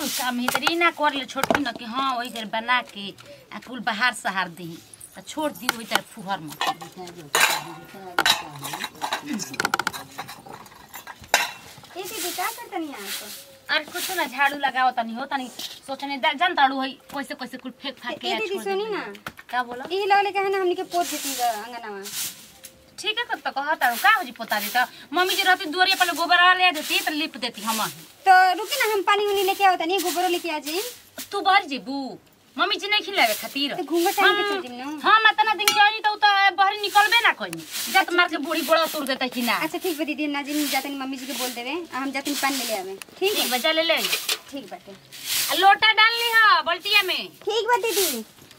कुल काम है तरी ना कर ले छोटकी न कि हाँ वही कर बना के आ कुल बाहर सहार दी आ छोड़ दी वही तर फुहर में ए दीदी का करतनी यहाँ पर अरे कुछ ना झाड़ू लगाओ तनी हो तनी सोचने दा- जान ताड़ू है कैसे कैसे कुल फेंक फाक के ए आ दीदी छोड़ सुनी देती। ना का बोला ई लगले कहे ना हमनी के पोत देती अंगनावा ठीक है तो कहा ताड़ू का हो जी पोता दी तो मम्मी जी रहती दुआरिया पर गोबर ले देती तो लिप देती हम तो रुकी ना हम पानी उनी लेके आओ तनी गोबरो लेके आ जाई तू बाहर जेबू मम्मी जी नहीं खिलावे खातिर तो घूंघट टांग के चल जिम ना हाँ मैं तना दिन के तो उ तो बाहर निकलबे ना कोई जत मार के बूढ़ी बड़ा तोड़ देता कि ना अच्छा ठीक बा दीदी ना जिम जातनी मम्मी जी के बोल देवे आ हम जातनी पानी ले ले आवे ठीक है ठीक बचा ले ले ठीक बाटे आ लोटा डाल ली हा बल्टिया में ठीक बा दीदी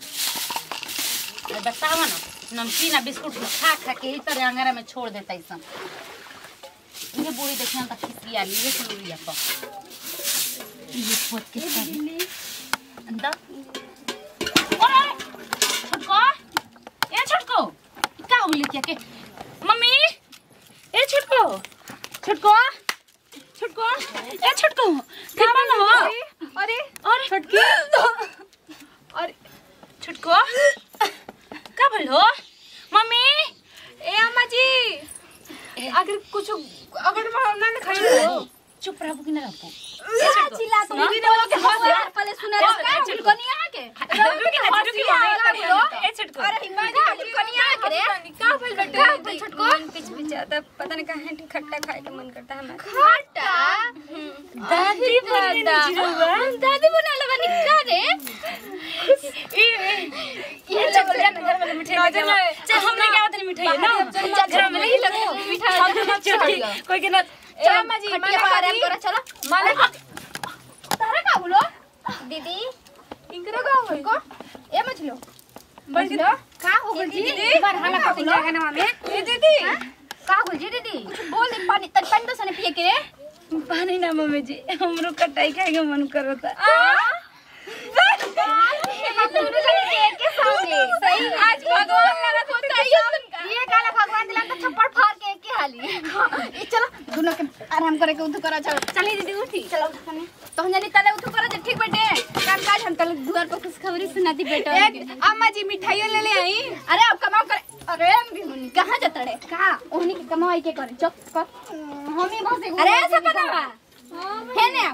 और बतावा ना नमकीन आ बिस्कुट खा खा के ही तरह अंगारा में छोड़ देता है सब ये बूढ़ी देखना तो खिसिया ली ये सुन लिया पर ये पोत के साथ अंदर ओए छोटको ए छोटको का हो लिया के मम्मी ए छोटको छोटको छोटको ए छोटको का मन हो अरे और छोटकी और छोटको का भइल हो मम्मी ए अम्मा जी अगर कुछ अगर ना ना खाई हो चुप रहबो कि ना रहबो चिल्ला तो सुना? दीदी ने के हंस पहले सुना ए, का ए, हम चिल्ला। कनिया के रुकी ना रुकी मम्मी ए छोटको अरे हिम्मत हम कनिया के रे का भइल बेटा का बोल छटको मन पिच पिच आता पता नहीं कहां खट्टा खाए के मन करता है हमारा खट्टा दादी दादा दादी बना लगा निका रे ये चल जा घर वाले मिठाई ले जाओ चल हमने क्या होता मिठाई है ना घर में नहीं लगो मिठाई कोई के ना ए अम्मा जी खटिया मला पर आराम करो चलो मला तारा का बोलो दीदी इनकरा का होई को ए मछलो बड़ी मछलो का हो गई दीदी बार हाला का बोलो गाना में ए दीदी का हो गई दीदी कुछ बोल दे पानी तन पानी तो सने पिए के पानी ना मम्मी जी हमरो कटाई खाए के मन करता सही आज भगवान लगा तो तैयार ये काला भगवान दिला तो थप्पड़ फाड़ के एक ही हाली ये चलो दोनों के आराम करे के उठ करा चलो चली दीदी उठी चलो उठ कने तो हम जानी तले उठ करा ठीक बेटे काम काज हम तले दुआर पर खुश खबरी सुनाती बेटा एक अम्मा जी मिठाइयो ले ले आई अरे अब कमाओ करे अरे बिहुनी कहाँ जाता रे कहाँ ओहनी के कमाई के करे चुप कर हम ही बस अरे ऐसा बनावा है ना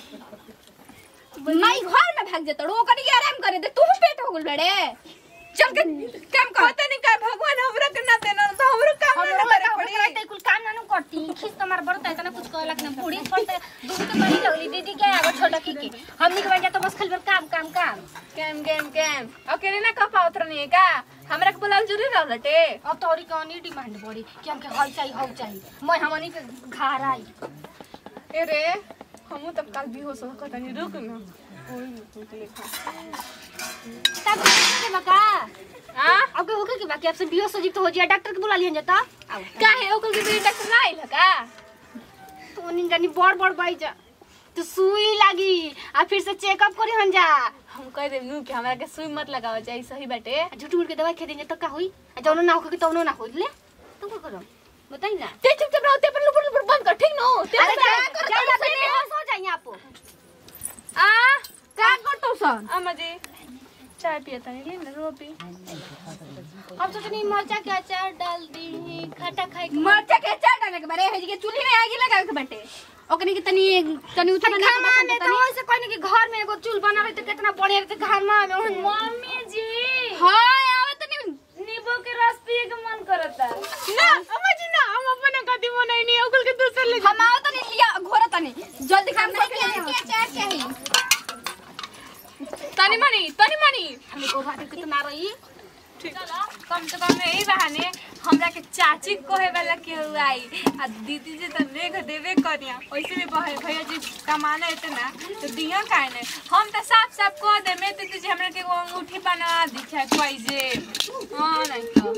माई घर में भाग जाता वो कनी के आराम करे दे तू पेट हो गल बड़े चल के काम कर पता नहीं का भगवान हमरा के ना देना तो हमरो काम ना करे पड़ी करते कुल काम ना करती खिस तुम्हार बड़ता है तना कुछ कहलक ना बूढ़ी छोड़ते दूध के बड़ी लगली दीदी के आगो छोटा की के हमनी के बजा तो बस खाली काम काम काम कैम कैम कैम अकेले ना कपा उतरनी है का हमरा के बोलाल जरूरी रहलटे अब तोरी कौनी डिमांड बड़ी कि हमके हल चाहिए हल चाहिए मैं हमनी के घर आई ए रे हमू तब कल भी हो सो कतनी रुक ना ओई रुक लेखा तब के बका हां अब के होके के बाकी आपसे बियो सजीव तो हो जिया डॉक्टर के बुला लियन जाता आओ काहे ओकल के बेटा डॉक्टर ना आइल का तो निन जानी बड़ बड़ बाई जा तो सुई लागी आ फिर से चेकअप करी हन जा हम कह देब नु कि हमरा के सुई मत लगावे चाहिए सही बाटे झूठ मूठ के दवाई खा देंगे तो का होई आ जौनो ना होके तौनो ना होई ले तू का करो बताई ना ते चुप चुप रहो ते पर लुपुर लुपुर बंद कर ठीक नो ते अरे पर- क्या करो जा- तो बेहोश हो जाइए आप आ का करतो सन अम्मा जी चाय पिए तनी ले ना रो पी अब सोचनी मरचा के अचार डाल दी खट्टा खाए के मरचा के चार डाले के बारे है के चूल्ही में आगी लगा के बाटे ओकनी के तनी तनी उठा बना के घामा बसन में के तो तनी ऐसे कहने कि घर में एगो चूल बना है तो कितना बढ़िया रहते घामा में ओहन मम्मी जी हां आवे तनी नींबू के रस पिए के मन करता ना अम्मा जी ना हम अपने कदी बनाई नहीं ओकल के दूसर ले हम आओ तनी लिया घोरा तनी जल्दी काम करके के चार चाहिए तनी मनी तनी मनी हमें को बात कितना रही ठीक कम से कम यही बहाने हमरा के चाची कोहे वाला के आई आ दीदी जी तो नेग देवे करिया वैसे भी बहे भैया जी कमाना इतना तो दिया काहे ने हम तो साफ साफ कह दे मैं दीदी जी हमरा के एगो अंगूठी बना दी है पैसे हां नहीं तो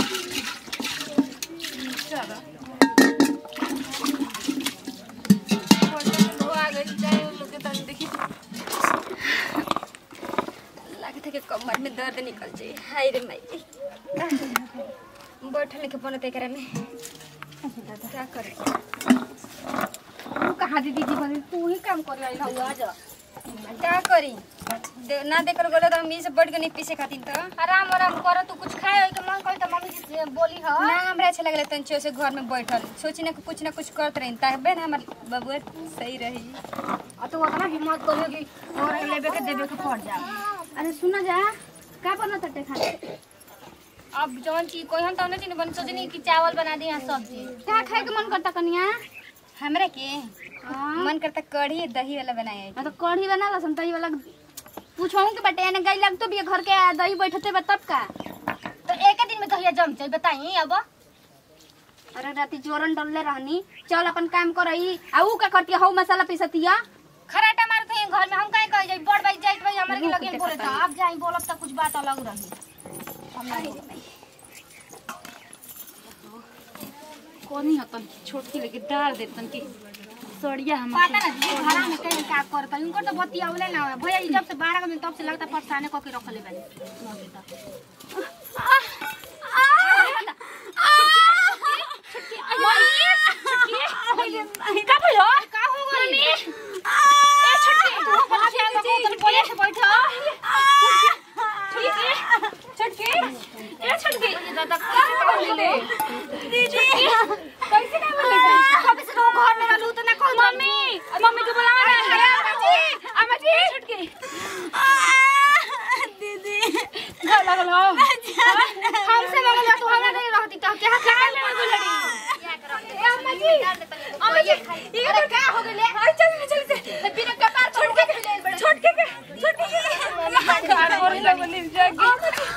चलो वो आ गई जाए लोग के तन देखी लागत है कि कमर में दर्द निकल जाए हाय रे माई बैठने के बनते करे में क्या करे तू कहाँ दीदी जी बने तू ही काम कर रही ना आज का करी दे, ना देकर गोले तो हम ई से बैठ के नहीं पीछे खातिर तो आराम आराम कर तू कुछ खाए के मन कर त मम्मी से बोली ह ना हमरा अच्छा लगले तंचियो से घर में बैठल सोची ना कि कुछ ना कुछ करत रही तबे ना हमर बबुआ सही रही और तू उतना हिम्मत करियो कि और लेबे के देबे के पड़ जा अरे सुना जा का बना तटे खाने अब जवन की कोई हम तने नहीं बन सोचनी कि चावल बना दी सब्जी का खाए के मन करता कनिया हमरा के हां मन करता कढ़ी दही वाला बनाए तो कढ़ी बना लसन दही वाला पूछूं कि बटे ने गई लग तो भी घर के दही बैठते बा तब का तो एक दिन में कहिया जम जाई बताई अब अरे राती जोरन डलले रहनी चल अपन काम करई आ ऊ का करती हौ मसाला पीसतिया खराटा मारत है घर में हम काहे कह जाई बड़ बाई जाइत भाई हमरे के रुक लगे के बोले बताई। था अब जाई बोलब त कुछ बात अलग रही कोनी हतन छोटकी लेके डाल देतन की सड़िया हम पता ना जी घरा में कहीं का करता उनको तो बत्ती आवले ना है भैया जब से 12 बजे तब से लगता परेशान को के रखले बानी का भयो का हो गई ए छटकी तू बना के आगा को तन बोले से बैठ छटकी ए छटकी दादा का बोले दीदी कैसे ना बोले कब से तुम घर में रहलू तो ना कह मम्मी मम्मी को बुलावा ना अम्मा जी अम्मा जी छटकी दीदी घर लगल हो हमसे मंगल तू हमरा नहीं रहती तो क्या क्या ले गुलड़ी अम्मा जी अम्मा जी ये तो क्या हो गइले चल चल चल बिना कपार छोड़ के छोड़ के छोड़ के कार और सब बोली जागी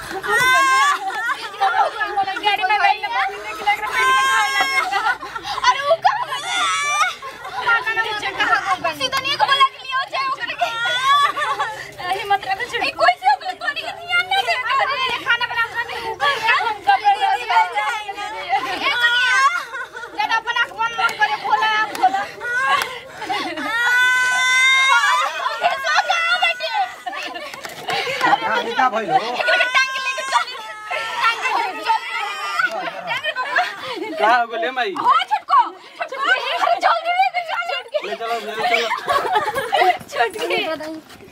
गाड़ी में बैठ के पानी देख लग रहा अरे वो कहां गया ना मुझे कहां को बनी सीधा नहीं को बोला के लिए हो जाए ओकरे के अरे मत रख छोड़ कोई से ओकरे तोड़ी के ध्यान नहीं दे अरे खाना बना खाने हम कब ए कनिया जब अपन आंख बंद मत करे खोला आंख खोला सो जाओ बेटे आगे का भइल हो टांग लेके चल टांग लेके चल का हो गेले माई हो छटको छटको अरे जल्दी लेके जा छटके ले चलो ले चलो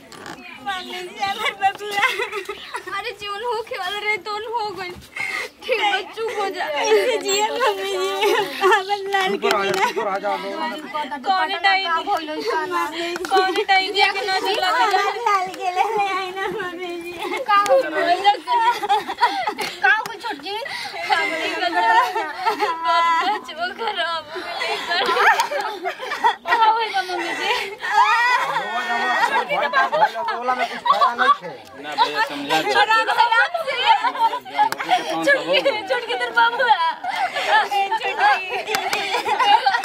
अरे जीवन हो खेल रे तोन हो गई ठीक है चुप हो जा ऐसे जिया मम्मी जी ऊपर आ जा ऊपर आ जा कौन टाइम का भइल काना कौन टाइम दिया के ना दिला लाल के ले ले आई ना मम्मी जी का हो का हो छोट जी बच्चों खराब हो गए का होई मम्मी जी बोला में कुछ खाया नहीं थे ना भैया समझा दो आराम आराम से कौन सा हो छोड़ के तेरे बाबू छोड़